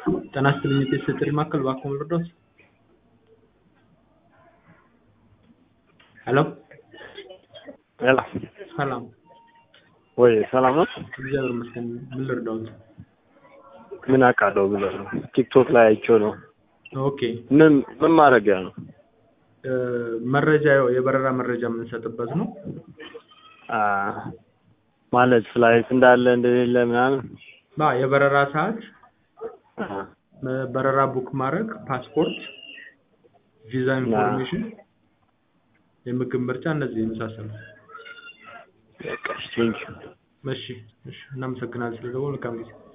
ጤና ይስጥልኝ የጤና ጥሪ ማዕከል እባክዎ ልርዳዎት? ሄሎ ሄሎ ሰላም ወይ ሰላም ነው? እግዚአብሔር ይመስገን ምን ልርዳዎት? ምን አውቃለሁ ብለህ ነው? ቲክቶክ ላይ አይቼው ነው። ኦኬ ምን ምን ማድረጊያ ነው? እ መረጃ ያው የበረራ መረጃ የምንሰጥበት ነው። አ ማለት ፍላይት እንዳለ እንደሌለ ምናምን ባ የበረራ ሰዓት አ እ በረራ ቡክ ማድረግ ፓስፖርት ቪዛ ኢንፎርሜሽን የምግብ ምርጫ እነዚህ የመሳሰሉት በቃ ቴንኪው እሺ እሺ እናመሰግናለን ስለደወሉ መልካም ጊዜ